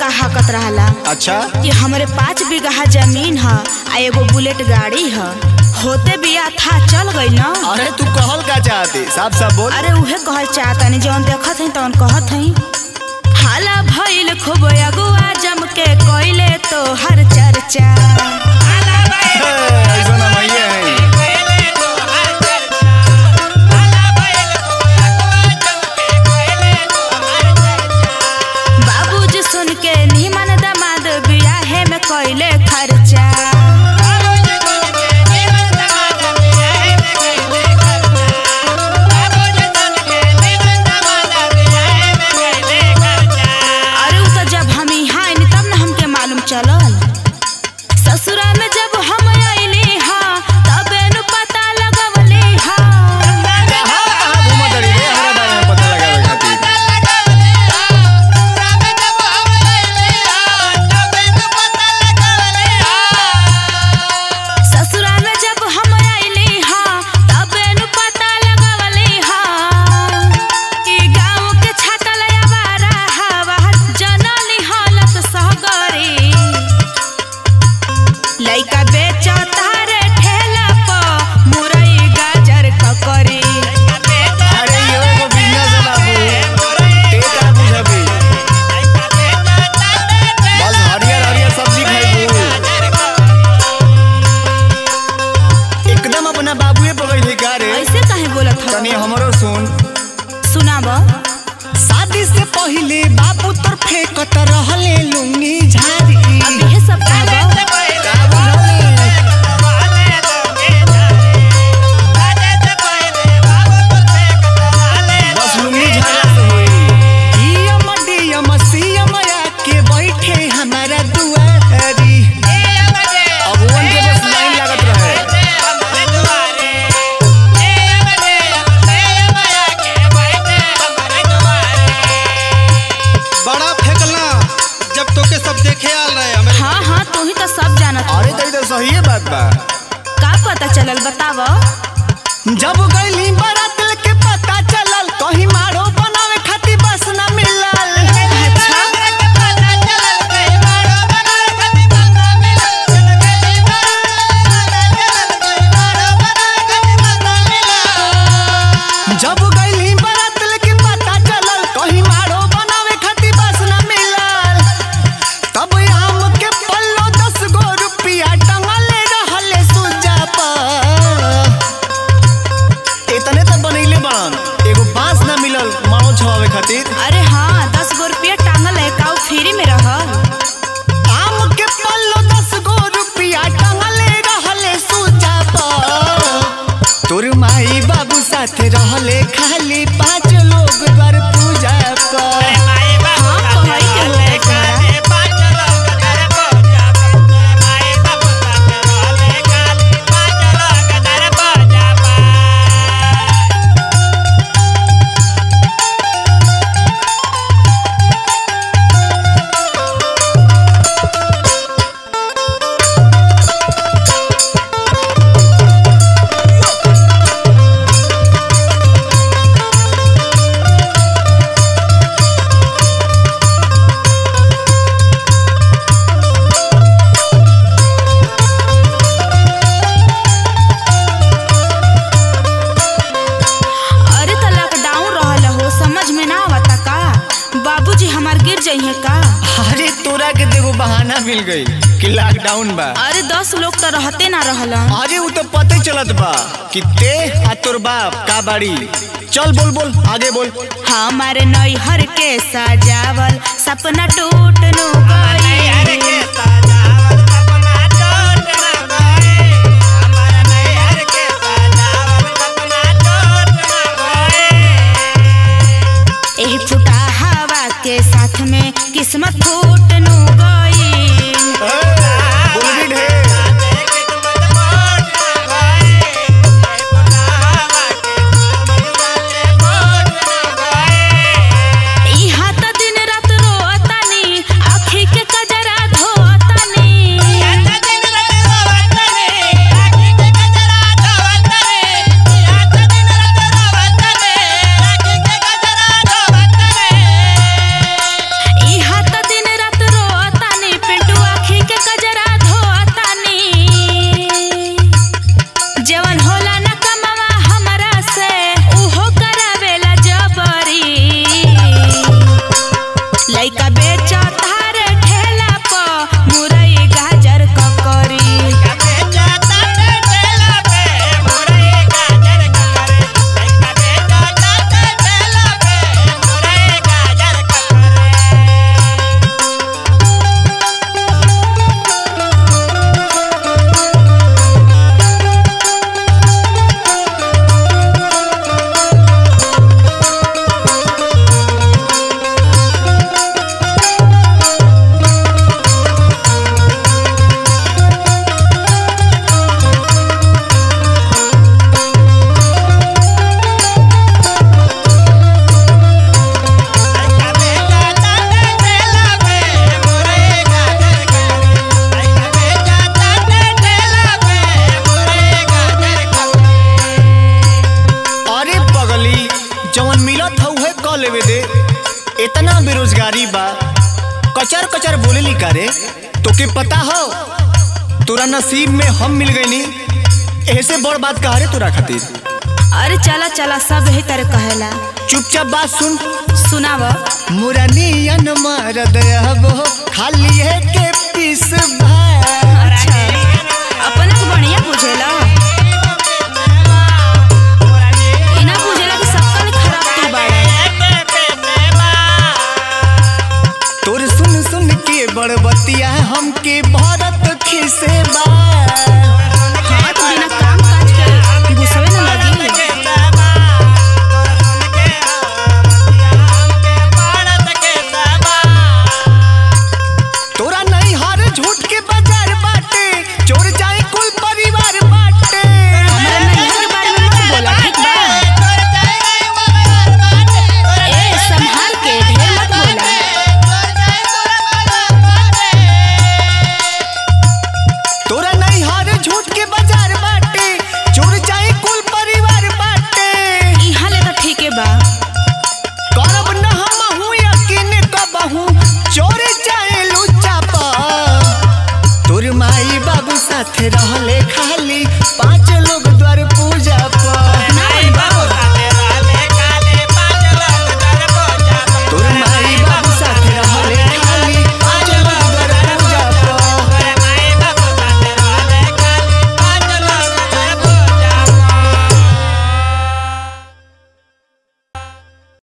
का हकत रहला अच्छा कि हमरे पाँच बीघा जमीन ह आ एगो बुलेट गाड़ी ह होते बिया था चल गई न अरे तू कहल का चाहती साफ साफ बोल अरे उहे कहल चाहतनी जौन देखत हई तौन कहत हई हाला भइल खूब अगुआ जम के कोइले तो हर चर्चा हे, ऐसा ना भैया है बाबूजी सुन के निमन दमाद बियाहे में कोइले खर्चा अरे उ त जब हम यहाँ आइनी तब न हमके मालूम चलल ससुरा में जब हम आइली हा तबे नु पता लगवली हा कहाँ कहाँ घूमत रही रे हमारे बारे में पता लगावे खातिर ससुरा में जब हम आइली हा तबे नु पता लगवली हा कि गाँव के छातल आवारा हवा जनली हालत सहगरी लइका बेचता रे ठेला प मुरई गाजर ककरी अरे यो एगो बिजनेस है बाबू ते का बुझबी बस हरियर हरियर सब्जी खाइबू एकदम अपना बाबूए पकड़ का रे ऐसे काहे बोलत हो तनी हमरो सुन सुनाब शादी से पहले बाबू तोर फेंकत रहले लुंगी झारी अब यह सब कहब का बुझली बस लुंगी झाड़ा से होई यम डियम सियम के बैठे हमारा दुआरी अब वन के बस लाइन लागत रहे बड़ा फेंकला जब तोके सब देखे आल रहे हमारे हाँ हाँ तू ही तो सब जानत अरे तो ई तो सही है बात बा का पता चलल बताव जब गईली बारात के पता चलल कहीं मारो बनावे खातिर बस न मिलल जब गईली बारात के पता चलल कहीं मारो बनावे खातिर बस न मिलल तब आम के पल्लो दस गो रुपया टंगले रहले सुजा पर इतने तो बनैले बड़न एगो बांस ना मिलल मारो छवावे खातिर अरे हाँ दस गो रुपया टांगल है का उ फ्री में रहल आम के पल्लो दस गो रुपया टंगले रहले सुजा पर तोर माई बाबू साथे रहले खाली पांच लोग द्वार पूजा पर हाँ कहई के होता तुम्हारा अरे तो लॉकडाउन रहल हो समझ में ना आवता का बाबूजी हमार गिर जाइए का अरे तोरा के देखो बहाना मिल गई कि लॉकडाउन बा अरे दस लोग तो रहते ना रहल अरे वो तो पते चलत बा कि ते आ तोर बाप का बाड़ी चल बोल बोल आगे बोल हमारे नैहर के सजावल सपना टूट नु गई एही फुटा हवा के साथ में किस्मत फूट नु गई बोल भी ढेर इहा त दिन रात रोतानी आँखी के कजरा धो इतना बेरोजगारी बा कचर कचर बोलेली करे तोके पता हो तोरा नसीब में हम मिल गईनी ऐसे बड़ बात कहा रे तोरा खातिर अरे चला चला सब यही तरह कहेला चुपचाप बात सुन सुनाव मुरनियन मार दयाबो खाली है के पीस भाई अच्छा अपना के बढ़िया बुझेला इना बुझेला कि सबका ले खराब तू बाड़ा तोर सुन सुन के बड़बतिया हमके भरत खिसे बा हाँ तो बिना काम काज के घुसवे न लगी तोरा नहीं हर झूठ के बाजार बाटे चोर जाए कुल परिवार बाटे हमरा नैहर के बारे में मत बोला ठीक बा ए संभाल के ढेर मत बोला तोरा नहीं हर झूठ के बाजार बाटे चोर जाए कुल परिवार बाटे इहाँ ले तो ठीके बा करब न हम हूँ यकीन कबहू चोर जाए लुच्चा पा तोर माई बाबू साथे रहले खाली पाँच